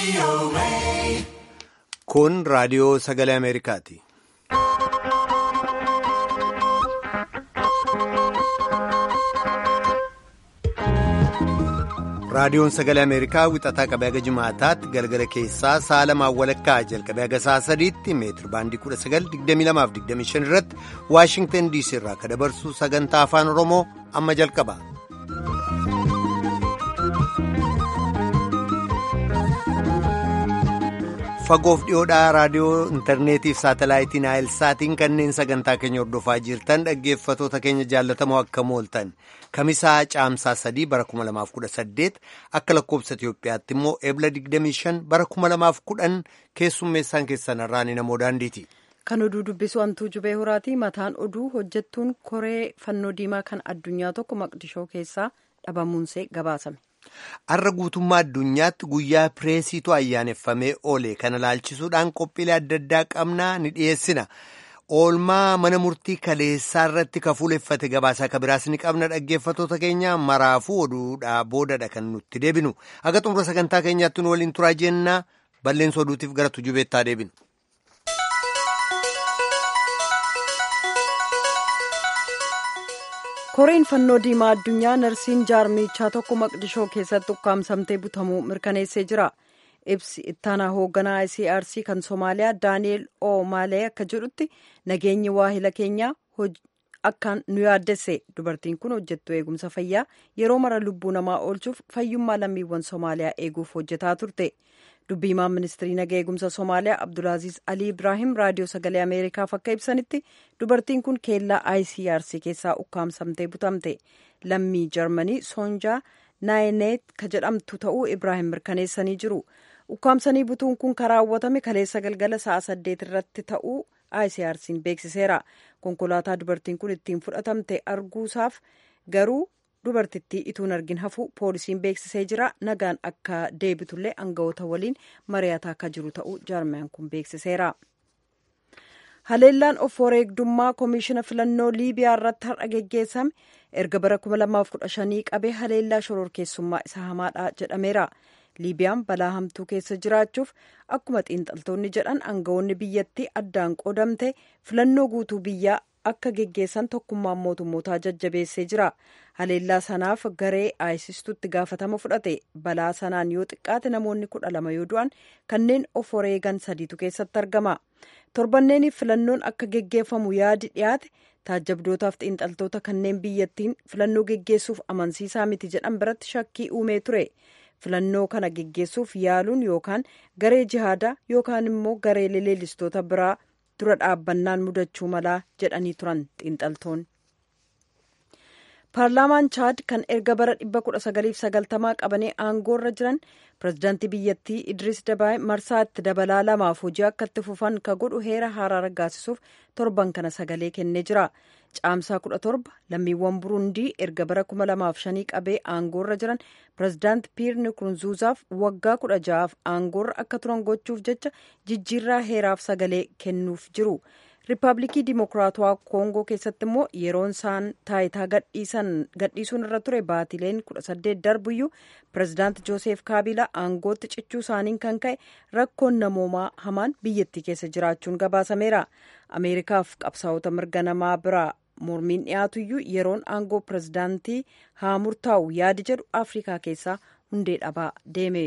Kun raadiyoo sagalee Ameerikaati. Raadiyoon sagalee Ameerikaa wixataa qabee haga jimaataatti galgala keessaa sa'a lamaan walakkaa jalqabee haga sa'a sadiitti meetiri baandii 1922-25 irratti Waashingtan DC irraa akka dabarsu sagantaa afaan Oromoo amma jalqaba. Fagoof dhiyoodhaa raadiyoo intarneetiif saatalaayitiin saatiin kanneen sagantaa keenya hordofaa jirtan dhaggeeffatoota keenya jaallatamoo akka mooltan kamisaa caamsaa sadii bara 2018 akka lakkoobsa Itiyoophiyaatti immoo eebla 25 bara 2010 keessummeessaan keessan irraan namoo daandiiti. Kan oduu dubbisu hantuu jubee horaati. Mataan oduu hojjettuun koree fannoo diimaa kan addunyaa tokko maqdishoo keessaa dhabamuunsee gabaasame. Har'a guutummaa addunyaatti guyyaa pireesiitu ayyaaneffamee oole kana laalchisuudhaan qophiilee adda addaa qabnaa ni dhiyeessina. Oolmaa mana murtii kaleessaa irratti kafuuleffate gabaasaa kabiraas ni qabna dhaggeeffatoota keenya maraafuu oduudhaa boodadha kan nutti deebinu. Haga xumura sagantaa keenyaatti nu waliin turaa jennaa balleessa oduutiif gara tujubeettaa deebinu. koreen fannoo diimaa addunyaa narsiin jaarmichaa tokko maqdishoo keessatti ukkaamsamtee butamuu mirkaneessee jira ibsi ittaanaa hoogganaa icrc kan soomaaliyaa daani'eel o maalee akka jedhutti nageenyi waahila keenyaa akkaan nu yaaddesse dubartiin kun hojjettuu eegumsa fayyaa yeroo mara lubbuu namaa oolchuuf fayyummaa lammiiwwan soomaaliyaa eeguuf hojjetaa turte dubbiimaan ministirii nagaa eegumsa soomaaliyaa abdulaaziz alii ibraahim raadiyoo sagalee ameerikaaf akka ibsanitti dubartiin kun keellaa icrc keessaa ukkaamsamtee butamte lammii jarmanii soonjaa naayineet ka jedhamtu ta'uu ibraahim mirkaneessanii jiru ukkaamsanii butuun kun kan raawwatame kaleessa galgala sa'a saddeet irratti ta'uu icrc'n beeksiseera konkolaataa dubartiin kun ittiin fudhatamte arguusaaf garuu dubartittii ituun argin hafu poolisiin beeksisee jira nagaan akka deebitullee aangawoota waliin mari'ataa akka jiru ta'uu jaarmiyaan kun beeksiseera. haleellaan of wareegdummaa koomishina filannoo liibiyaa irratti har'a geggeessame erga bara 2015 qabee haleellaa shororkeessummaa isa hamaadha jedhameera. liibiyaan balaa hamtuu keessa jiraachuuf akkuma xiinxaltoonni jedhan aangawoonni biyyattii addaan qoodamte filannoo guutuu biyyaa akka geggeessan tokkummaan mootummootaa jajjabeessee jira haleellaa sanaaf garee aayisistuutti gaafatama fudhate balaa sanaan yoo xiqqaate namoonni kudha lama yoo du'an kanneen of wareegan sadiitu keessatti argama torbanneeniif filannoon akka geggeeffamu yaadi dhiyaate taajjabdootaaf xiinxaltoota kanneen biyyattiin filannoo geggeessuuf amansiisaa miti jedhan biratti shakkii uumee ture filannoo kana geggeessuuf yaaluun yookaan garee jihaadaa yookaan immoo garee leellistoota biraa dura dhaabbannaan mudachuu malaa jedhanii turan xiinxaltoonni. paarlaamaan chaad kan erga bara 1990 qabanii aangoorra jiran pirezidaantii biyyattii idris dabaay marsaa itti dabalaa lamaaf hojii akka itti fufan ka godhu heera haaraa raggaasisuuf torban kana sagalee kennee jira caamsaa 17 lammiiwwan burundii erga bara 2005 qabee aangoorra jiran pirezidaanti piir nikurunzuuzaaf waggaa 16f aangoorra akka turan gochuuf jecha jijjiirraa heeraaf sagalee kennuuf jiru. riippaabilikii dimokiraatawaa koongoo keessatti immoo yeroon isaan taayitaa gadhiisuun irra ture baatileen 18 darbuyyuu pirezidaanti jooseef kaabilaa aangootti cichuu isaaniin kan ka'e rakkoon namoomaa hamaan biyyattii keessa jiraachuun gabaasameera ameerikaaf qabsaa'ota mirga namaa biraa mormiin dhiyaatuyyuu yeroon aangoo pirezidaantii haa murtaa'u yaadi jedhu afrikaa keessaa hundee dhabaa deeme.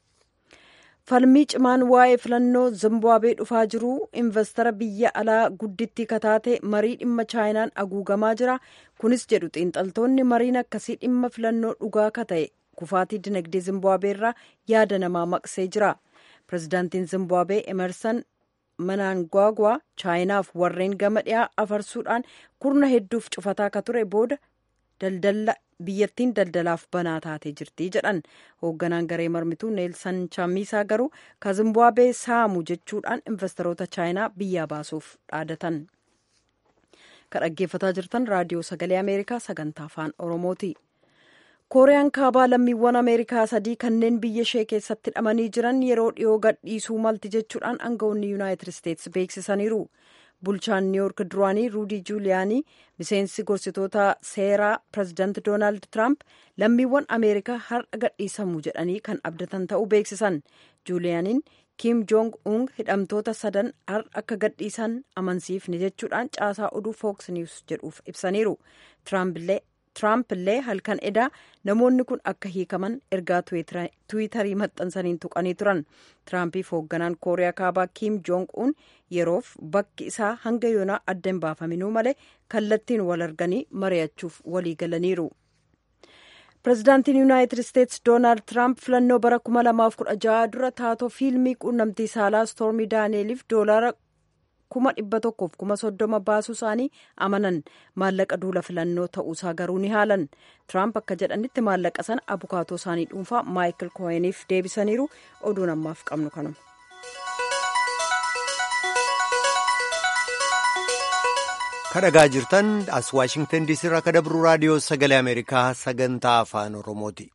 falmii cimaan waa'ee filannoo zimbaabuwee dhufaa jiru investara biyya alaa guddittii kataate marii dhimma chaayinaan haguugamaa jira kunis jedhu xiinxaltoonni mariin akkasii dhimma filannoo dhugaa ka ta'e kufaatii dinagdee zimbaabuwee irraa yaada namaa maqsee jira pirezidaantiin zimbaabuwee emerson mnangagwa chaayinaaf warreen gama dhiyaa afarsuudhaan kurna hedduuf cufataa ka ture booda daldala biyyattiin daldalaaf banaa taatee jirti jedhan hoogganaan garee mormituu neelsan chaamisaa garuu ka zimbaabuwee saamu jechuudhaan investoroota chaayinaa biyyaa baasuuf dhaadatan ka dhaggeeffataa jirtan raadiyoo sagalee ameerikaa sagantaa afaan oromooti kooriyaan kaabaa lammiiwwan ameerikaa sadii kanneen biyya ishee keessatti hidhamanii jiran yeroo dhiyoo gadhiisuu malti jechuudhaan aangawoonni yuunaayitid isteetsi beeksisaniiru bulchaan niiwuork duraanii ruudii juuliyaanii miseensi gorsitoota seeraa pirezidaanti doonaald tiraamp lammiiwwan ameerikaa har'a gadhiisamu jedhanii kan abdatan ta'uu beeksisan juuliyaaniin kiim joong uung hidhamtoota sadan har'a akka gadhiisan amansiifne jechuudhaan caasaa oduu fooks niwus jedhuuf ibsaniiru tiraamp illee halkan edaa namoonni kun akka hiikaman ergaa tiwiitarii maxxansaniin tuqanii turan tiraampiif hoogganaan kooriyaa kaabaa kiim joong uun yeroof bakki isaa hanga yoonaa adda hin baafaminuu malee kallattiin wal arganii mari'achuuf walii galaniiru. pirezidaantiin yuunaayitid isteetsi doonaald tiraamp filannoo bara 2016 dura taatoo fiilmii quunnamtii saalaa stoormii daaneeliif doolaara kuma dhibba tokkoof kuma soddoma baasuu isaanii amanan maallaqa duula filannoo ta'uusaa garuu ni haalan tiraamp akka jedhanitti maallaqa sana abukaatoo isaanii dhuunfaa maayikil kooyeniif deebisaniiru oduun ammaaf qabnu kanuma. kadhagaa jirtan as waashingtan diisii irraa kadabru raadiyoo sagalee ameerikaa sagantaa afaan oromooti.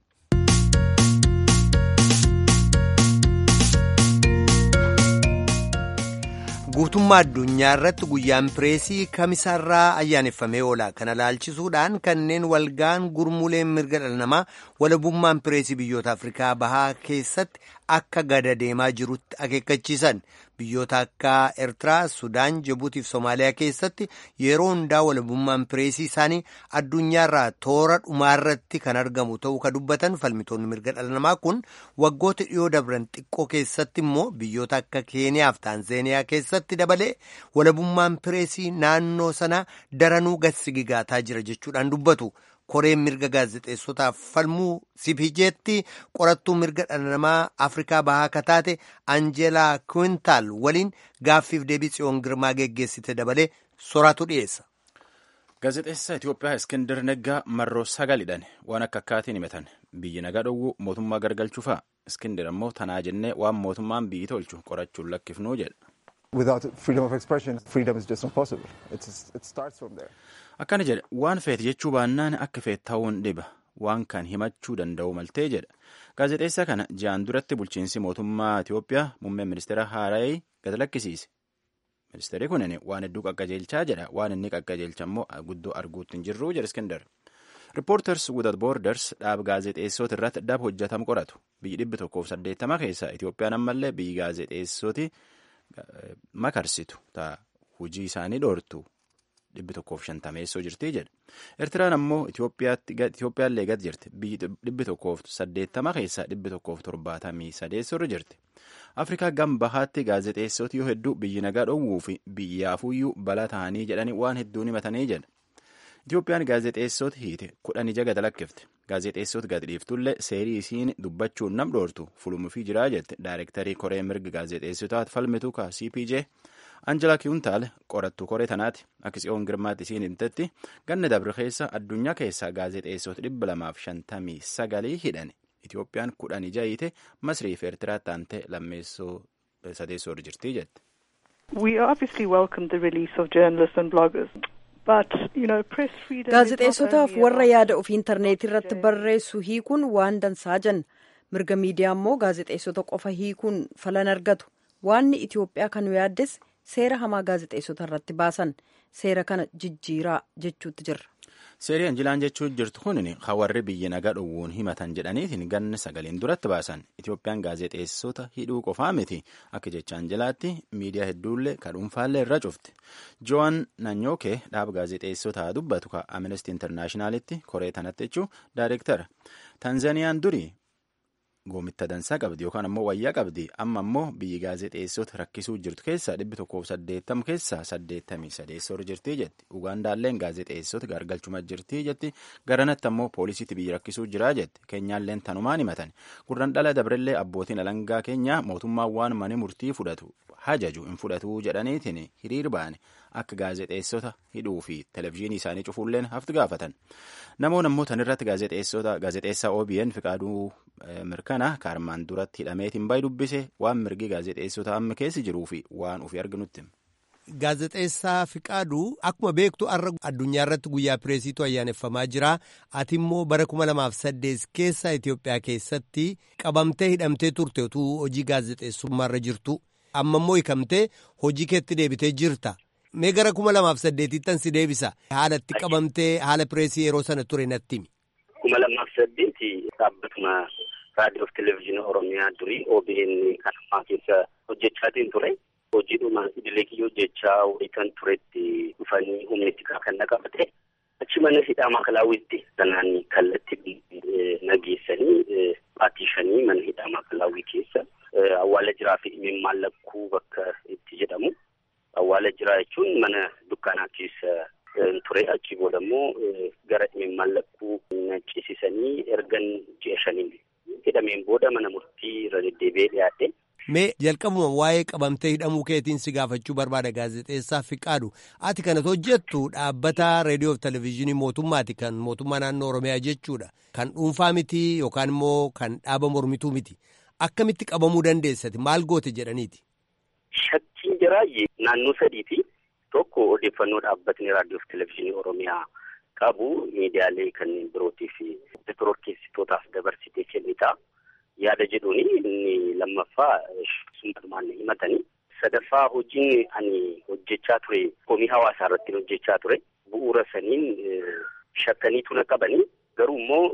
guutummaa addunyaa irratti guyyaan pireesii kamisaarraa ayyaaneffamee oola kana laalchisuudhaan kanneen walgaan gurmuuleen mirga dhala namaa walabummaan pireesii biyyoota afrikaa bahaa keessatti akka gada deemaa jirutti akeekkachiisan biyyoota akka eertiraa sudaan jibuutiif soomaaliyaa keessatti yeroo hundaa walabummaan pireesii isaanii addunyaarraa toora dhumaarratti kan argamu ta'uu ka dubbatan falmitoonni mirga dhala namaa kun waggoota dhiyoo dabran xiqqoo keessatti immoo biyyoota akka keeniyaaf taanzeeniyaa keessatti dabalee walabummaan pireesii naannoo sana daranuu gassigigaataa jira jechuudhaan dubbatu. koreen mirga gaazexeessotaaf falmuu sipijeetti qorattuu mirga dhala namaa afrikaa bahaa akka taate anjeelaa kuwintaal waliin gaaffiif deebii tsiyoon girmaa geggeessite dabalee soraatu dhiyeessa. gaazexeessaa Itoophiyaa Iskindar Neggaa marroo sagalidhaan waan akka akkaatiin himatan biyyi nagaa dhowwuu mootummaa gargalchuufaa Iskindar ammoo tanaa jennee waan mootummaan biyyi tolchu qorachuun lakkifnuu jedha. Without freedom of expression, freedom is just not possible. It's, it starts from there. Akkana jedha waan feete jechuu baannaan akka feet ta'uun dhiba waan kan himachuu danda'u maltee jedha gaazexeessaa kana ji'aan duratti bulchiinsi mootummaa Itoophiyaa muummeen ministeera Haaraayii gad lakkisiise. Ministeerri kunin waan hedduu qaqqajeelchaa jedha waan inni qaqqajeelcha immoo guddoo arguutti hin jirru jedha Iskindar. Reporters Without Borders dhaab gaazexeessoota irratti dhab hojjetamu qoratu biyyi dhibbi tokkoof saddeettama keessaa Itoophiyaan ammallee biyyi gaazexeessooti makarsitu ta'a hojii isaanii dhoortu. dhibbi tokkoof shantameessoo jirti jedha eertiraan ammoo itoophiyaallee gad jirti biyyi dhibbi tokkoof saddeettama keessaa dhibbi tokkoof torbaatamii sadeessorra jirti afrikaa gam bahaatti gaazexeessoti yoo hedduu biyyi nagaa dhowwuu fi biyyaafuyyuu balaa ta'anii jedhanii waan hedduun himatanii jedha itoophiyaan gaazexeessoti hiite kudhan ija gad lakkifte gaazexeessoti gad dhiiftullee seerii isiin dubbachuun nam dhoortu fulumuufii jiraa jette daayirektarii koree mirga gaazexeessotaat falmitu ka cpj Anjela Kiuntaal qorattuu koree tanaati akka tsiyoon girmaatti isiin himtetti ganna dabre keessa addunyaa keessaa gaazexeessota dhibba lamaaf shantamii sagalii hidhan Itoophiyaan kudhan ija hiite Masrii fi Eertiraa taante lammeessoo sadeessoo jirti jette. We obviously welcome the release of journalists and bloggers. Gaazexeessotaaf warra yaada ofii intarneetii irratti barreessu hiikuun waan dansaa jenna. Mirga miidiyaa immoo gaazexeessota qofa hiikuun falan argatu. Waanni Itoophiyaa kan yaaddes seera hamaa gaazexeessota irratti baasan seera kana jijjiiraa jechuutti jirra. Seerii Anjilaan jechuun jirtu kun hawarri biyya nagaa dhowwuun himatan jedhaniitiin ganna sagaliin duratti baasan Itoophiyaan gaazexeessota hidhuu qofaa miti akka jecha Anjilaatti miidiyaa hedduullee kan dhuunfaallee irra cufti. Joan Nanyookee dhaaba gaazexeessota dubbatu ka Amnesty Internationalitti koree tanatti jechuun daayireektara. Tanzaniyaan durii goomitta dansaa qabdi yookaan ammoo wayyaa qabdi amma ammoo biyyi gaazexeessota rakkisuu jirtu keessaa dhibbi tokkoof saddeettama keessaa saddeettamii sadeessoo jirti jetti ugaandaalleen gaazexeessota gargalchuma jirti jetti garanatti ammoo poolisiitti biyyi rakkisuu jiraa jetti keenyaalleen tanumaan himatan gurran dhala dabrellee abbootiin alangaa keenya mootummaan waan mani murtii fudhatu hajaju hin fudhatu jedhaniitiin hiriir ba'an akka gaazexeessota hidhuu fi televezyiinii isaanii cufuulleen haftu gaafatan namoonni ammoo tanirratti gaazexeessota gaazexeessaa OBN fiqaaduu mirkana kaarmaan duratti hidhameetiin baay'ee dubbise waan mirgi gaazexeessota amma keessa jiruu fi waan ofii arginutti. Gaazexeessaa Fiqaaduu akkuma beektu har'a addunyaa irratti guyyaa pireesiitu ayyaaneffamaa jira. Ati immoo bara kuma lamaaf saddeet keessa Itoophiyaa keessatti qabamtee hidhamtee turte utuu hojii gaazexeessummaarra jirtu. Amma immoo hiikamtee hojii keetti deebitee jirta. Mee gara kuma lamaaf saddeetittan si deebisa. Haala itti qabamtee haala pireesii yeroo sana ture natti himi. Kuma lamaaf saddeeti dhaabbatuma raadiyoo fi televezyiinii Oromiyaa durii OBN kan ammaa keessa hojjechaatiin ture. Hojiidhuma idilee kiyyoo hojjechaa waliitan turetti dhufanii humni xiqqaa kan naqabate. Achi mana hidhaa maakalaawwiitti sanaan kallattii nageessanii baatiishanii mana hidhaa maakalaawwii keessa awwaala jiraa fi dhimmi mallakkuu bakka itti jedhamu. Awwaala jiraa jechuun mana dukkaanaa keessa ture achi booda immoo gara dhimmi mallakkuu naccisiisanii ergan ji'a shaniin hidhameen booda mana murtii irra deddeebi'ee dhiyaate. Mee jalqabuma waa'ee qabamtee hidhamuu keetiin si gaafachuu barbaada gaazexeessaa Fiqaadu. Ati kanat hojjettu dhaabbata reediyoo fi televezyiinii mootummaati kan mootummaa naannoo Oromiyaa jechuudha. Kan dhuunfaa miti yookaan immoo kan dhaaba mormituu miti. Akkamitti qabamuu dandeessati? Maal goote jedhaniiti? Shakkiin jiraayyee naannoo sadiiti. Tokko odeeffannoo dhaabbatni raadiyoo fi televezyiinii Oromiyaa qabu miidiyaalee kanneen birootii fi shororkeessitootaaf dabarsitee kennita. Yaada jedhuuni inni lammaffaa sumatumaan himatanii. Sadaffaa hojiin ani hojjechaa ture komii hawaasaa irratti hojjechaa ture. Bu'uura saniin shakkaniitu na qabanii garuu immoo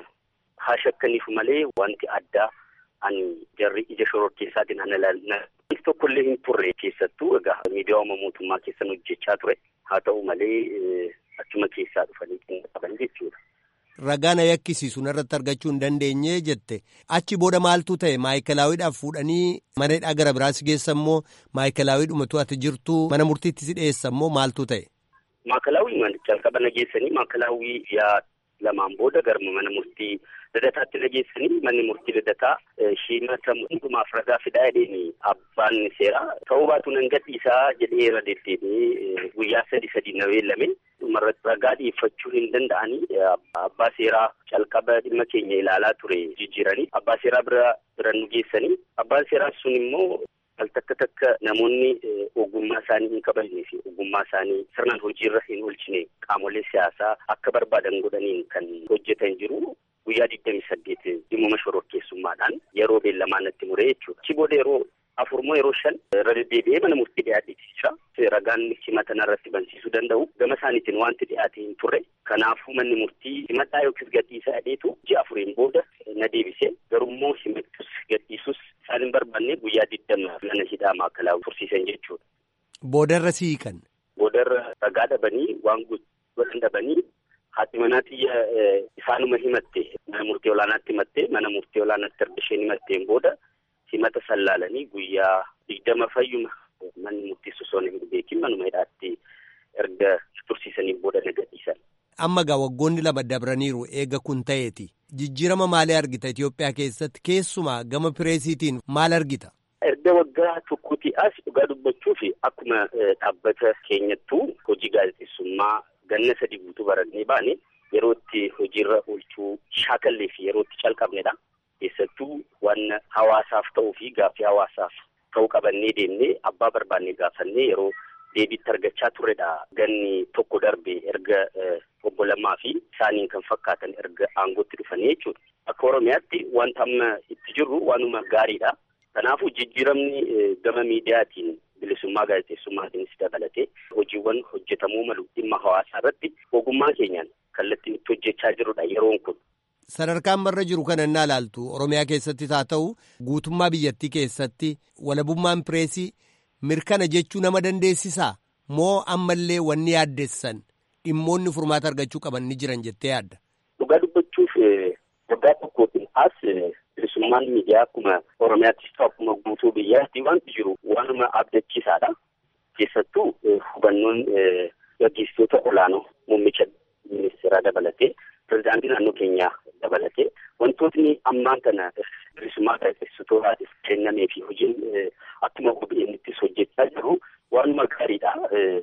haa shakkaniif malee wanti addaa ani jarri ija shororkeessaatiin ana ilaalna. Wanti tokkollee hin turre keessattuu egaa miidiyaa mootummaa keessan hojjechaa ture. Haa ta'u malee achuma keessaa dhufanii kan qaban jechuudha. Ragaa na yakkisiisu narratti argachuu hin dandeenye jette achi booda maaltu ta'e maayikilaawiidhaaf fuudhanii mana hidhaa gara biraas geessa immoo maayikalaawii dhumatu ati jirtu mana murtiitti si dhiyeessa immoo maaltu ta'e. Maakalaawii jalqaba nageessanii maakalaawii yaa lamaan booda garma mana murtii lidataatti nageessanii manni murtii lidataa himata hundumaaf ragaa fidaa jedheeni abbaan seeraa ta'uu baatu nan gadhiisaa jedhee irra deddeebi'ee guyyaa sadi sadi na beellame. dhumarratti ragaa dhiyeeffachuu hin danda'anii abbaa seeraa calqaba dhimma keenya ilaalaa ture jijjiiranii abbaa seeraa bira bira nu geessanii abbaan seeraa sun immoo al takka takka namoonni ogummaa isaanii hin kabajne fi ogummaa isaanii sirnaan hojiirra hin oolchine qaamolee siyaasaa akka barbaadan godhaniin kan hojjetan jiru guyyaa digdami saddeet dhimma shororkeessummaadhaan yeroo beellamaa natti muree jechuudha. Achi booda yeroo afurmoo yeroo shan irra deddeebi'ee mana murtii dhiyaatee ragaan himata irratti bansiisuu danda'u gama isaaniitiin wanti dhiyaate hin turre kanaafuu manni murtii himadhaa yookiis gadhiisaa dheetu ji'a afuriin booda na deebisee garummoo himattus gadhiisus isaan hin barbaanne guyyaa digdama mana hidhaa maakalaa tursiisan jechuudha. Boodarra siiqan. Boodarra ragaa dhabanii waan godhan dhabanii haati manaa xiyya isaanuma himatte mana murtii olaanaatti himatte mana murtii olaanaatti erga isheen himatteen booda. himata sallaalanii guyyaa digdama fayyuma manni murtiis osoo hin beekin manuma hidhaatti erga tursiisanii booda na gadhiisan. Amma gaa waggoonni lama dabraniiru eega kun ta'eeti. Jijjiirama maalii argita Itoophiyaa keessatti keessumaa gama pireesiitiin maal argita? Erga waggaa tokkooti as dhugaa dubbachuuf akkuma dhaabbata keenyattuu hojii gaazexeessummaa ganna sadii guutuu barannee baane yeroo itti hojiirra oolchuu shaakallee fi yeroo itti calqabnedha. keessattuu waan hawaasaaf ta'uu fi gaaffii hawaasaaf ta'uu qabannee deemnee abbaa barbaannee gaafannee yeroo deebiitti argachaa turredha. Ganni tokko darbe erga obbo Lammaa fi isaaniin kan fakkaatan erga aangootti dhufanii jechuudha. Akka Oromiyaatti wanta amma itti jirru waanuma gaariidha. Kanaafuu jijjiiramni gama miidiyaatiin bilisummaa gaazexeessummaatiinis dabalatee hojiiwwan hojjetamuu malu dhimma hawaasaa irratti ogummaa keenyaan kallattiin itti hojjechaa jirrudha yeroon kun. Sadarkaan marra jiru kana innaa ilaaltu Oromiyaa keessattis haa ta'u guutummaa biyyattii keessatti walabummaan pireesii mirkana jechuu nama dandeessisaa moo ammallee wanni yaaddessan dhimmoonni furmaata argachuu qaban ni jiran jettee yaadda. Dhugaa dubbachuuf waggaa tokkootiin as bilisummaan miidiyaa akkuma Oromiyaattis ta'u akkuma guutuu biyyaatti wanti jiru waanuma abdachiisaadha. Keessattuu hubannoon gaggeessitoota olaanoo muummicha ministeeraa dabalatee. Pireezidaantii naannoo keenyaa dabalatee wantootni ammaan kana bilisummaa gaazexeessitootaatiif kennamee fi hojiin akkuma OBN'ttis hojjechaa jiru waanuma gaariidha.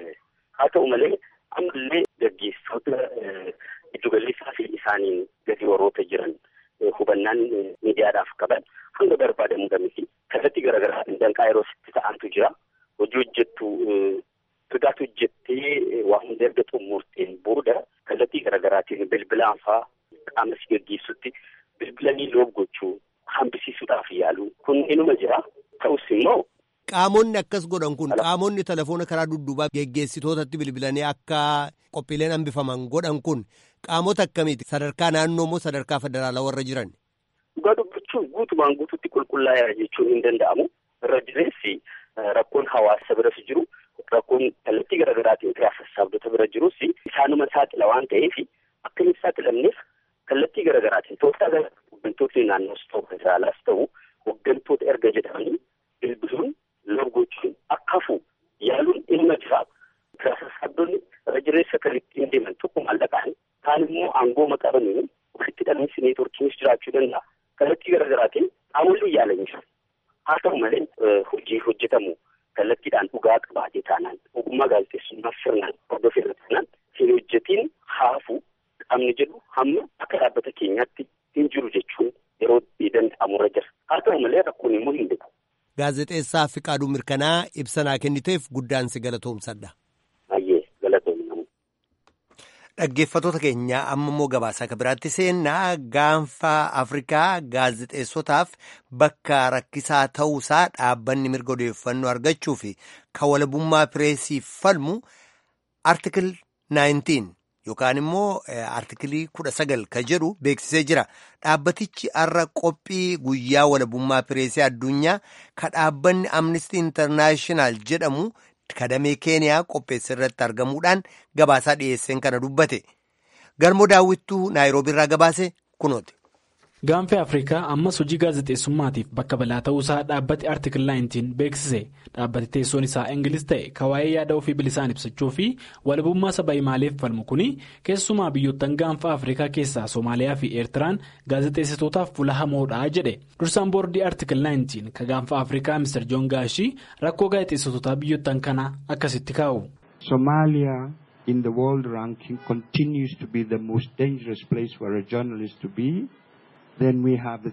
Haa ta'u malee ammallee gaggeessitoota giddugaleessaa fi isaaniin gadi warroota jiran hubannaan miidiyaadhaaf qaban hanga barbaadamu gamiti kallattii garaagaraatiin danqaa yeroo sitti ta'antu jira. Hojii hojjettu sodaatu hojjettee waa hunda erga xumurteen booda kallattii garaagaraatiin bilbilaan fa'aa qaama si gaggeessutti bilbilanii loof gochuu hambisiisuudhaaf yaalu kun inuma jira ta'us immoo. Qaamonni akkas godhan kun qaamonni telefoona karaa dudduubaa geggeessitootatti bilbilanii akka qophiileen hambifaman godhan kun qaamota akkamiiti sadarkaa naannoo moo sadarkaa federaalaa warra jiran. Dhugaa dubbachuun guutumaan guututti qulqullaa'eera jechuun hin danda'amu. Irra jireessi rakkoon hawaasa biras jiru rakkoon kallattii garaagaraatiin firaa sassaabdota bira jirus isaanuma saaxila waan ta'eef akka hin saaxilamneef kallattii garaagaraatiin tooftaa hooggantootni naannoos ta'u federaalaas ta'u hooggantoota erga jedhamanii bilbiluun lorgochuun akka hafu yaaluun ilma jiraatu. Firaa sassaabdonni irra jireessa kan ittiin deeman tokko maallaqaan kaan immoo aangoo maqabanii ofitti dhalmiinsi neetworkiinis jiraachuu danda'a. Kallattii garaagaraatiin qaamoleen yaalan jiru. Haa ta'u malee hojii hojjetamu kallattiidhaan dhugaa qabaatee taanaan ogummaa gaazexeessummaa sirnaan hordofeerra taanaan hin hojjetiin haafu qaamni jedhu hamma akka dhaabbata keenyaatti hin jiru jechuun yeroo danda'amurra jira. Haa ta'u malee rakkoon immoo hin beeku. Gaazexeessaa Fiqaaduu Mirkanaa ibsanaa kenniteef guddaan si galatoomsadha. Baay'ee galatoominamu. Dhaggeeffattoota keenya amma immoo gabaasa akka biraatti seennaa gaanfa Afrikaa gaazexeessotaaf bakka rakkisaa ta'uusaa dhaabbanni mirga odeeffannoo argachuu fi kan walabummaa pireesiif falmu artikil 19 yookaan immoo artikilii 19 kan jedhu beeksisee jira. Dhaabbatichi har'a qophii guyyaa walabummaa pireesii addunyaa kan dhaabbanni Amnesty International jedhamu. kadamee keeniyaa qopheesse irratti argamuudhaan gabaasaa dhiyeesseen kana dubbate galmoo daawwittuu naayiroobii irraa gabaase kunooti. gaanfa afrikaa ammas hojii gaazexeessummaatiif bakka balaa ta'uusaa dhaabbati artikil 19 beeksise dhaabbati teessoon isaa ingiliz ta'e kawaayee yaada ofii bilisaan ibsachuu fi walabummaa saba himaaleef falmu kuni keessumaa biyyoottan gaanfa afrikaa keessaa soomaaliyaa fi eertiraan gaazexeessitootaaf fuula hamoodhaa jedhe dursaan boordii artikil 19 ka gaanfa afrikaa mr joon gaashii rakkoo gaazexeessitootaa biyyoottan kana akkasitti kaa'u. Somalia in the world ranking continues to be the most dangerous place for a journalist to be. Then we have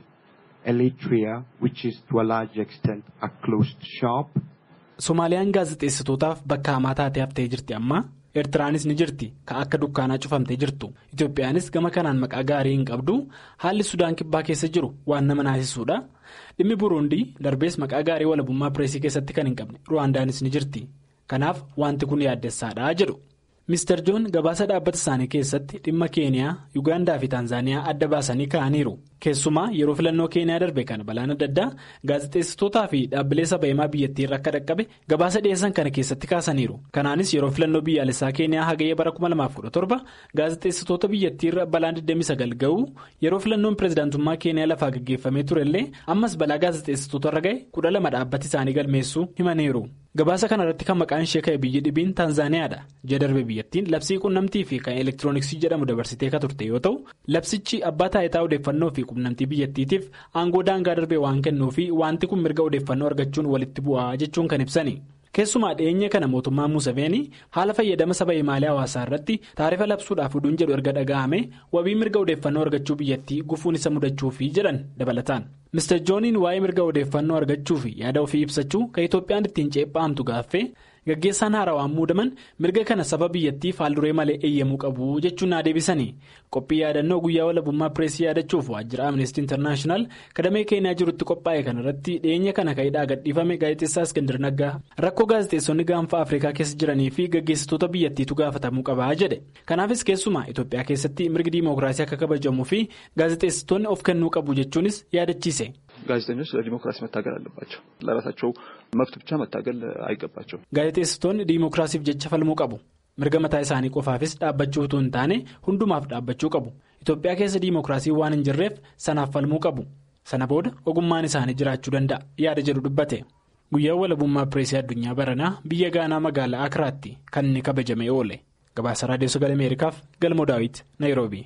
Eritrea, which is to a large extent a closed shop. Somaaliyaan gaazexeessitootaaf bakka hamaa taatee haftee jirti amma. Eertiraanis ni jirti kan akka dukkaanaa cufamtee jirtu. Itoophiyaanis gama kanaan maqaa gaarii hin qabdu. Haalli Sudaan kibbaa keessa jiru waan nama naasisuudha. Dhimmi Buruundii darbees maqaa gaarii walabummaa pireesii keessatti kan hin qabne Ruwaandaanis ni jirti. Kanaaf wanti kun yaaddessaadha jedhu. Mr. Joon gabaasa dhaabbata isaanii keessatti dhimma Keeniyaa, Yuugaandaa fi Taanzaaniyaa adda baasanii ka'aniiru. Keessumaa yeroo filannoo Keeniyaa darbe kana balaan adda addaa gaazexeessitootaa fi dhaabbilee saba himaa biyyattii irra akka dhaqqabe gabaasa dhiyeessan kana keessatti kaasaniiru. Kanaanis yeroo filannoo biyyaalessaa Keeniyaa hagayya bara 2017 gaazexeessitoota biyyattii irra balaan 29 ga'u yeroo filannoon pireezidaantummaa Keeniyaa lafaa gaggeeffamee turellee ammas balaa gaazexeessitoota irra ga'e 12 dhaabbati isaanii galmeessuu himaniiru. Gabaasa kana irratti kan maqaan ishee ka'e biyyi dhibiin Taanzaaniyaadha. Ji'a darbe biyyattiin labsii quunnamtii fi kan elektirooniksii jedhamu dabarsitee kan turte yoo ta'u labsichi abbaa taayitaa odeeffannoo fi quunnamtii biyyattiitiif aangoo daangaa darbee waan kennuu fi wanti kun mirga odeeffannoo argachuun walitti bu'aa jechuun kan ibsani. Keessumaa dhiyeenya kana mootummaan Museveenii haala fayyadama saba himaalee hawaasaa irratti taarifa labsuudhaaf oduun jedhu erga dhaga'ame wabii mirga odeeffannoo argachuu biyyattii gufuun isa mudachuufi jedhan dabalataan. Mr. Jooniin waa'ee mirga odeeffannoo argachuu fi yaada ofii ibsachuu kan Itoophiyaan ittiin ceephaamtu gaaffee gaggeessaan haarawaan muudaman mirga kana saba biyyattii faalduree malee eeyyamuu qabu jechuun naa deebisanii qophii yaadannoo guyyaa walabummaa pireesii yaadachuuf waajjira amnestii intarnaashinaal kadamee keenyaa jirutti qophaa'e kanarratti dhiyeenya kana ka'idhaa gadhiifame gaazexeessaa Iskandar Naggaa rakkoo gaazexeessonni gaanfa Afrikaa keessa jiranii fi gaggeessitoota biyyattiitu gaafatamuu qabaa jedhe kanaafis keessumaa Itoophiyaa keessatti mirgi diimookiraasii akka kabajamuu fi gaazexeessitoonni of kennuu qabu jechuunis yaadachiise. ጋዜጠኞች ለዲሞክራሲ መታገል አለባቸው። ለራሳቸው መብት ብቻ መታገል አይገባቸውም። gaazexeessitoonni diimookiraasiif jecha falmuu qabu. mirga mataa isaanii qofaafis dhaabbachuu utuu hin taane hundumaaf dhaabbachuu qabu. Itoophiyaa keessa diimookiraasii waan hin jirreef sanaaf falmuu qabu. Sana booda ogummaan isaanii jiraachuu danda'a yaada jedhu dubbate. Guyyaan walabummaa pireesii addunyaa baranaa biyya gaanaa magaalaa Akiraatti kan inni kabajamee oole. Gabaasa Raadiyoo Sagalee Ameerikaaf Galmoo Daawit, Naayiroobii.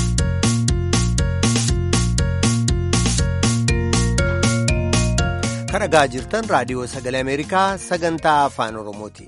kan dhagaa jirtan raadiyoo sagalee ameerikaa sagantaa afaan oromooti.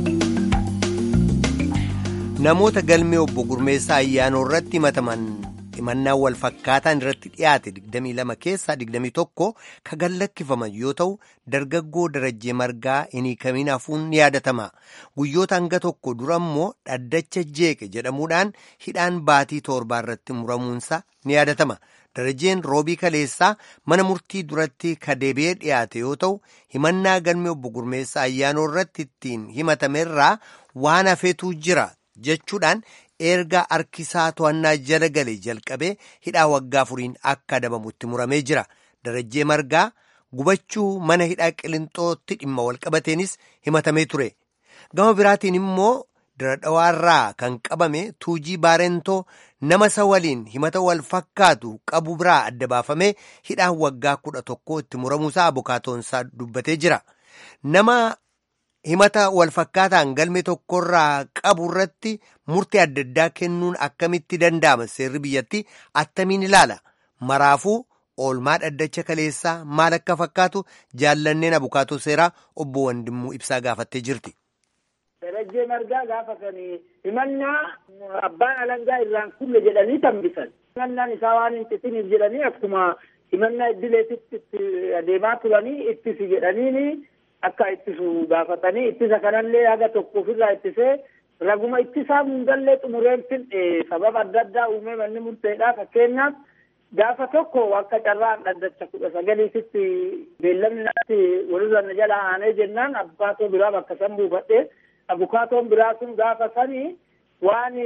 namoota galmee obbo Gurmeessaa ayyaanoo irratti himataman himannaan wal fakkaataan irratti dhiyaate 22 keessaa 21 ka gallakkifaman yoo ta'u dargaggoo darajjee margaa hin hiikamin hafuun ni yaadatama guyyoota hanga tokko dura immoo dhaddacha jeeqe jedhamuudhaan hidhaan baatii torbaa irratti muramuunsa ni yaadatama darajjeen roobii kaleessaa mana murtii duratti ka deebi'ee dhiyaate yoo ta'u himannaa galmee obbo Gurmeessaa ayyaanoo irratti ittiin himatamerraa waan hafeetu jira jechuudhaan. erga harkisaa to'annaa jala galee jalqabee hidhaa waggaa afuriin akka adabamutti muramee jira darajjee margaa gubachuu mana hidhaa qilinxootti dhimma walqabateenis himatamee ture gama biraatiin immoo diradhawaarraa kan qabame tuujii baarentoo nama isa waliin himata wal fakkaatu qabu biraa adda baafamee hidhaa waggaa kudha tokko itti muramuusaa abukaatoonsaa dubbatee jira nama. himata wal fakkaataan galmee tokkorraa qabu irratti murtee adda addaa kennuun akkamitti danda'ama seerri biyyatti attamiin ilaala maraafuu oolmaa dhaddacha kaleessaa maal akka fakkaatu jaallanneen abukaatoo seeraa obbo Wandimmuu ibsaa gaafattee jirti. Darajjee margaa gaafatanii himannaa abbaan alangaa irraan kulle jedhanii tambisan. Himannaan isaa waan hin xixiniif jedhanii akkuma himannaa iddileetitti itti adeemaa turanii ittisi jedhaniini. akka ittisu gaafatanii ittisa kanallee haga tokko ofirraa ittisee raguma ittisaa hundallee xumureen finne sababa adda addaa uumee manni murteedhaa fakkeenyaaf gaafa tokko akka carraan dhaddacha kudha sagaliititti beellamni natti walirra na jala aanee jennaan abukaatoo biraa bakka san buufadhe abukaatoon biraa sun gaafa sanii waan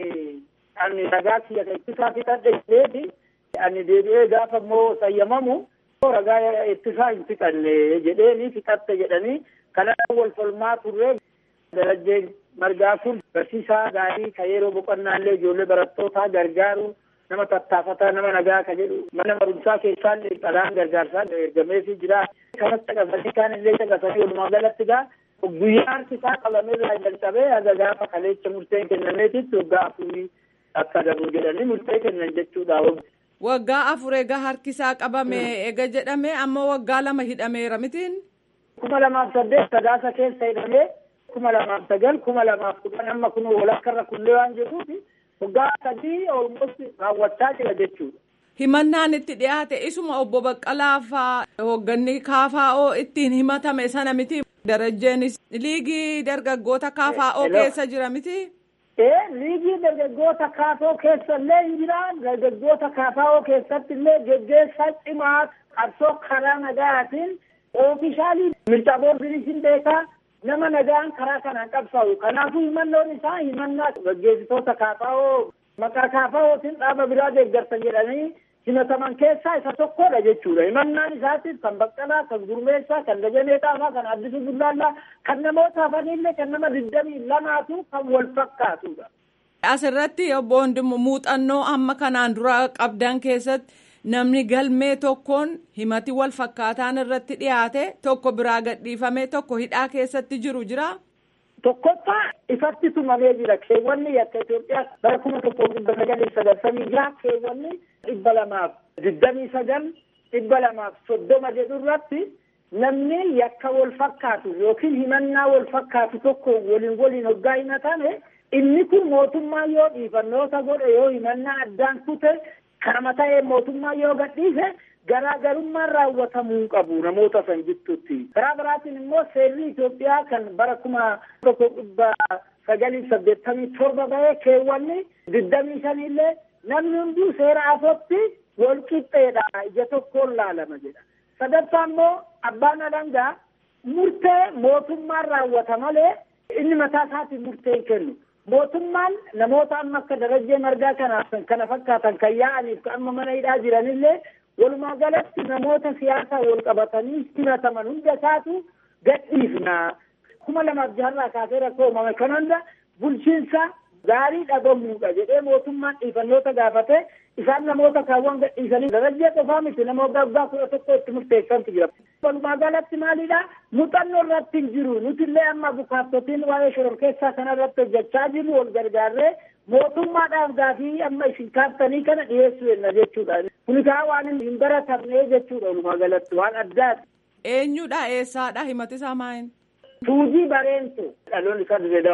ani ragaa kiyya ittisaa fixadhe jedheeti ani deebi'ee gaafa immoo sayyamamu ragaa ittisaa hin fixanne jedheeni fixatte jedhanii kana wal falmaa turre darajjee margaa kun barsiisaa gaarii ka yeroo boqonnaallee ijoollee barattootaa gargaaru nama tattaafataa nama nagaa ka jedhu mana barumsaa keessaallee dhalaan gargaarsaa ergameefii jira kanas caqasanii kaan illee caqasanii walumaa galatti gaa guyyaa harkisaa qabameerraa jalqabee haga gaafa kaleecha murteen kennameetitti waggaa afurii akka dabu jedhanii murtee kennan jechuudha. Waggaa afur egaa harkisaa qabame ega jedhame amma waggaa lama hidhameera mitiin. kuma lamaaf saddeet sadaasa keessa hidhamee kuma lamaaf sagal kuma lamaaf kudhan amma kun walakkarra kullee waan jiruuf waggaa sadii olmost raawwachaa jira jechuudha. Himannaan itti dhiyaate isuma obbo Baqqalaa faa hoogganni KFO ittiin himatame sana miti. Darajjeenis liigii dargaggoota KFO keessa jira miti. Ee liigii dargaggoota KFO keessa illee hin jira. Dargaggoota KFO keessatti illee geggeessaa cimaa qabsoo karaa nagaatiin oofishaalii mirga boordinis hin beekaa nama nagaan karaa kanaan qabsaa'u. Kanaafuu himannoon isaa himannaa gaggeessitoota KFO maqaa KFOtiin dhaaba biraa deeggarsa jedhanii himataman keessaa isa tokkodha jechuudha. Himannaan isaatiif kan Baqqalaa, kan Gurmeessaa, kan Dajanee Xaafaa, kan Addisuu Bullaallaa, kan namoota hafanillee kan nama digdamii lamaatu kan wal fakkaatudha. Asirratti obbo Hundimu muuxannoo amma kanaan dura qabdan keessatti namni galmee tokkoon himati wal fakkaataan irratti dhiyaate tokko biraa gadhiifamee tokko hidhaa keessatti jiru jira. Tokkoffaa ifatti tumamee jira. Keewwanni akka Itoophiyaa bara kuma tokko dhibba sagalii sagaltamii jira. Keewwanni dhibba lamaaf digdamii sagal dhibba lamaaf soddoma jedhu irratti namni yakka wal fakkaatu yookiin himannaa wal fakkaatu tokko waliin waliin hoggaa himatame inni kun mootummaa yoo dhiifannoota godhe yoo himannaa addaan kute kanama ta'ee mootummaa yoo gadhiise garaagarummaan raawwatamuu qabu namoota san jidduutti. Karaa biraatiin immoo seerri Itoophiyaa kan bara kuma tokko dhibba sagalii saddeettamii torba bahee keewwanni digdamii shanillee namni hunduu seera afootti wal qixxeedha ija tokkoon laalama jedha. Sadaffaa immoo abbaan alangaa murtee mootummaan raawwata malee inni mataa isaatiin murtee hin kennu. Mootummaan namoota amma akka darajjee margaa kanaaf kana fakkaatan kan yaa'aniif amma mana hidhaa jiranillee walumaa galatti namoota siyaasaa wal qabatanii himataman hunda isaatu gadhiifna. kuma lamaaf jaharraa kaasee rakkoo uumame kan hunda bulchiinsa gaarii dhabamuudha jedhee mootummaan dhiifannoota gaafate isaan namoota kaawwan gadhiisanii darajjee qofaa miti nama waggaa waggaa kudha tokko itti murteessantu jira. Walumaa galatti maalidha muuxannoo irratti hin jiru nuti illee amma bukaattotiin waa'ee shororkeessaa kana irratti hojjechaa jirru wal gargaarree mootummaadhaaf gaafii amma isin kaaftanii kana dhiyeessuu jenna jechuudha. Kuni kaa waan hin baratamne jechuudha walumaa galatti waan addaati. Eenyudha eessaadha himati isaa maayin? Tuujii bareentu dhaloonni isaa dirree dawaadha.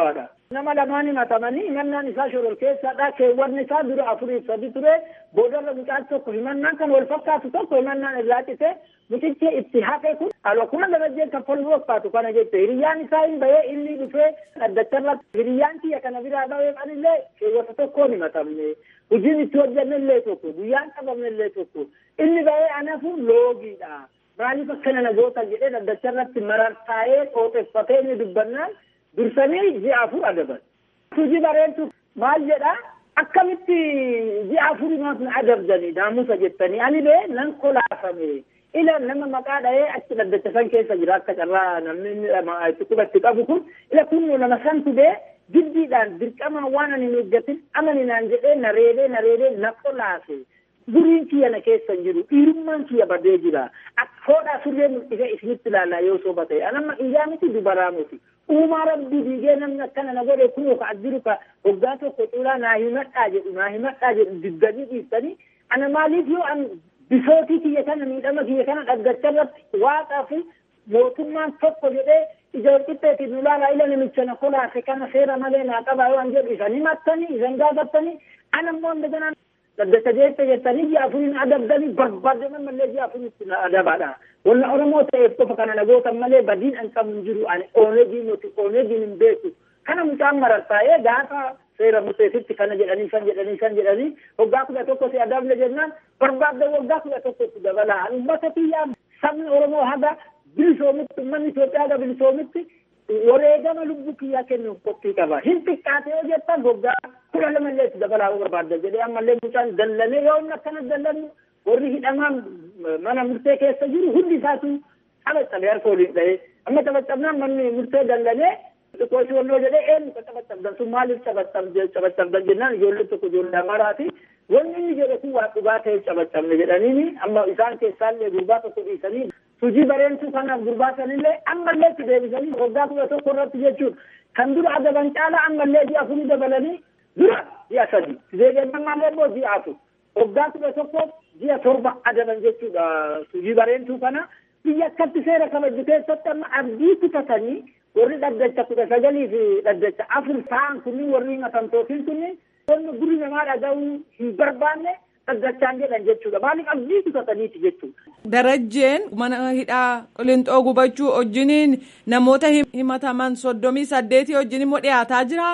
nama lamaan himatamanii himannaan isaa shororkeessaadha keewwanni isaa dura afurii sadi ture boodarra mucaan tokko himannaan kan wal fakkaatu tokko himannaan irraa cite mucichi itti hafe kun akkuma darajeen kaffaluu fakkaatu kana jette hiriyyaan isaa hin bahee inni dhufee dhaddacharra hiriyyaan kiyya kana biraa bahee anillee keewwata tokkoon himatamne hojiin itti hojjenne illee tokko guyyaan qabamne illee tokko inni bahee anafu loogiidha maaliif akkana na goota jedhee dhaddacharratti marartaa'ee qooxeffatee inni dubbannaan dursanii ji'a afur adaban. Hojii bareedu maal jedhaa akkamitti ji'a afurimaaf na adabdanii naamusa jettanii ani bee nan kolaafame ila nama maqaa dhahee achi dhaddacha san keessa jira akka carraa namni itti qubatti qabu kun ila kun nama santu bee jiddiidhaan dirqamaan waan ani hin eeggatin amaninaan jedhee na reebee na reebee na kolaafe. Duriin kiyya na keessa jiru dhiirummaan kiyya badee jira foodhaa surree mul'isee isinitti ilaallaa yoo soba ta'e anamma iyyaa miti dubaraa miti uumaa rabbii diigee namni akkana na godhe kun ka jiru ka hoggaa tokko cuulaa naa himadhaa jedhu naa himadhaa jedhu diddanii dhiiftanii ana maaliif yoo an bisootii kiyya kana miidhama kiyya kana dhaggachaa irratti waaqaa fi mootummaan tokko jedhee ija walqixxeetiin nu laalaa ila namicha na kolaase kana seera malee naa qabaa yoo an jedhu isan himattanii isan gaafattanii ana immoo indaganaan dhaddacha jecha jettanii ji'a afuriin adabdanii barbaadaman malee ji'a afuriitti na adabaadha. Wanna Oromoo ta'eef qofa kana nagootan malee badiin an qabu hin jiru ani oonegii nuti oonegiin hin beeku. Kana mucaan marartaa'ee gaafa seera museetitti kana jedhanii san jedhanii san jedhanii waggaa kudha tokko si adabne jennaan barbaadda waggaa kudha tokkotti dabalaa. Uummata kiyyaa sabni Oromoo haga bilisoomitti uummanni Itoophiyaa haga bilisoomitti wareegama lubbuu kiyyaa kennuuf qophii qaba. Hin xiqqaate yoo jettan waggaa kudha lama illee itti dabalaa barbaadda jedhee ammallee mucaan dallanee yoo inni akkana dallannu warri hidhamaan mana murtee keessa jiru hundi isaatu taphacabe harka waliin dha'ee amma taphacabnaan manni murtee dallanee xiqqooshi wannoo jedhee eenyu ka taphacabdan sun maaliif taphacabdan jennaan ijoollee tokko ijoollee amaraati wanni inni jedhe kun waa dhugaa ta'e taphacabne jedhaniini amma isaan keessaallee gurbaa tokko dhiisanii hojii bareentuu kanaaf gurbaa sanillee ammallee itti deebisanii waggaa kudha tokko irratti jechuun kan dura adaban caala ammallee ji'a afurii dabalanii dura ji'a sadi deebi'annamaallee immoo ji'a afur waggaa kudha tokko ji'a torba adaban jechuudha hojii bareentuu kana biyya akkatti seera kabaju keessatti amma abdii kutatanii warri dhaddacha kudha sagalii fi dhaddacha afur ta'an kunniin warri himatamtootiin kunniin wanni guri namaa dhaga'uu hin barbaanne dhaddachaan jedhan jechuudha maaliif abdii kutataniiti jechuudha. Darajjeen mana hidhaa qilixoo gubachuu wajjiniin namoota himataman soddomii saddeetii wajjin immoo dhiyaataa jira.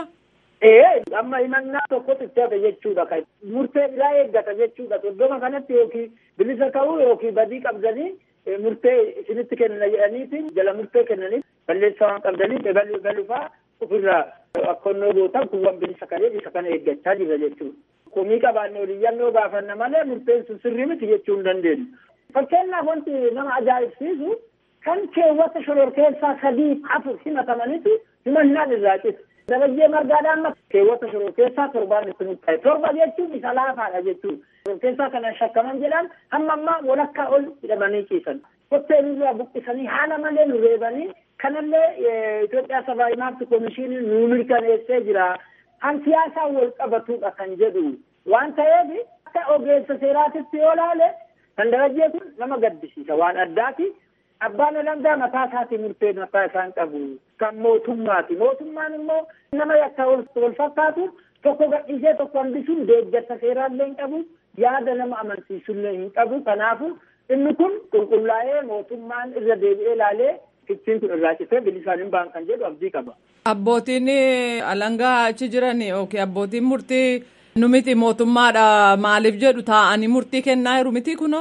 Ee amma himannaa tokkotu itti hafe jechuudha kan murtee biraa eeggata jechuudha soddoma kanatti yookiin bilisa ta'uu yookiin badii qabdanii murtee isinitti kennina jedhaniitiin jala murtee kennanii balleessaa waan qabdanii baluu balufaa ofirraa akkonnoo gootan kuwwan bilisa kanee isa kana eeggachaa jira jechuudha. Komii qabaannee oliyyannoo gaafanna malee murteen sun sirrii miti jechuu hin dandeenyu. Fakkeenyaaf wanti nama ajaa'ibsiisu kan keewwata shororkeessaa sadii afur himatamanitti himannaan irraa cite. Darajjee margaadhaan keewwata shororkeessaa torbaan itti murtaa'e. Torba jechuun isa laafaadha jechuudha. Shororkeessaa kana shakkaman jedhan hamma ammaa walakkaa ol hidhamanii ciisan. Kottee nurraa buqqisanii haala malee nu reebanii kanallee Itoophiyaa sabaa himaatti komishinii nu mirkaneessee jira. Kan siyaasaan wal qabatudha kan jedhu waan ta'eef akka ogeessa seeraatitti yoo laale kan darajjee kun nama gaddisiisa waan addaati. Abbaan alangaa mataa isaatii murtee mataa isaan qabu kan mootummaati. Mootummaan immoo nama yakka wal fakkaatu tokko gadhiisee tokko hambisuun deeggarsa seeraallee hin qabu yaada nama amansiisullee hin qabu. Kanaafu inni kun qulqullaa'ee mootummaan irra deebi'ee ilaalee fichiin kun irraa citee bilisaan hin ba'an kan jedhu abdii qaba. Abbootiin alangaa achi jiran yookiin abbootiin murtii nu miti mootummaadha maaliif jedhu taa'anii murtii kennaa jiru miti kunoo.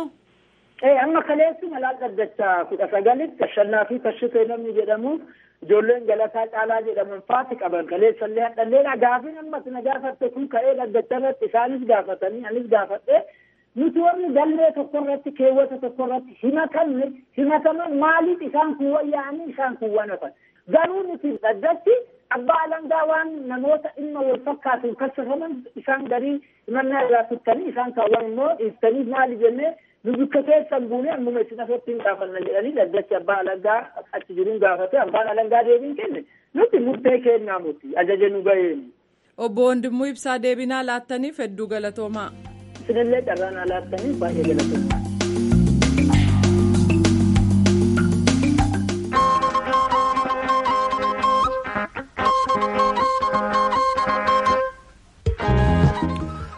Ee amma kaleessu malaa dhaddacha kudha sagalitti tashannaa fi tashitee namni jedhamu ijoolleen galataa caalaa jedhaman faati qaban kaleessallee hadhallee gaafin ammas na gaafatte kun ka'ee dhaddacha irratti isaanis gaafatanii anis gaafadhe nuti warri galmee tokko irratti keewwata tokko irratti himatamne himataman maaliif isaan kun wayyaa'anii isaan kun wanafan garuu nuti dhaddachi abbaa alangaa waan namoota dhimma wal fakkaatuun kasafaman isaan garii himannaa irraa tuttanii isaan kaawwan immoo dhiiftanii maali jennee nu bikka keessan buunee ammuma isin asitti hin gaafanna jedhanii dhaddachi abbaa alangaa achi jiruun gaafate abbaan alangaa deebiin kenne nuti murtee kennaa muti ajaja nu ga'een. Obbo Wandimmoo Ibsaa deebinaa laattaniif hedduu galatoomaa. Isinillee carraan laattaniif baay'ee galatoomaa.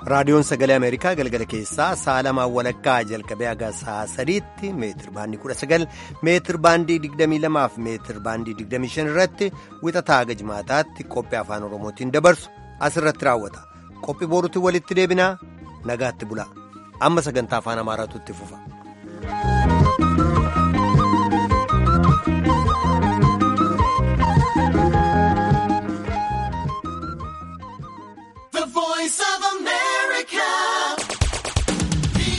raadiyoon sagalee ameerikaa galgala keessaa sa'a lamaan walakkaa jalqabee haga sa'a sadiitti meetir baandii kudha sagal meetir baandii digdamii lamaaf meetir baandii digdamii shan irratti wixataa haga jimaataatti qophii afaan oromootiin dabarsu asirratti raawwata qophii boruutti walitti deebinaa nagaatti bulaa amma sagantaa afaan amaaraatu itti fufa.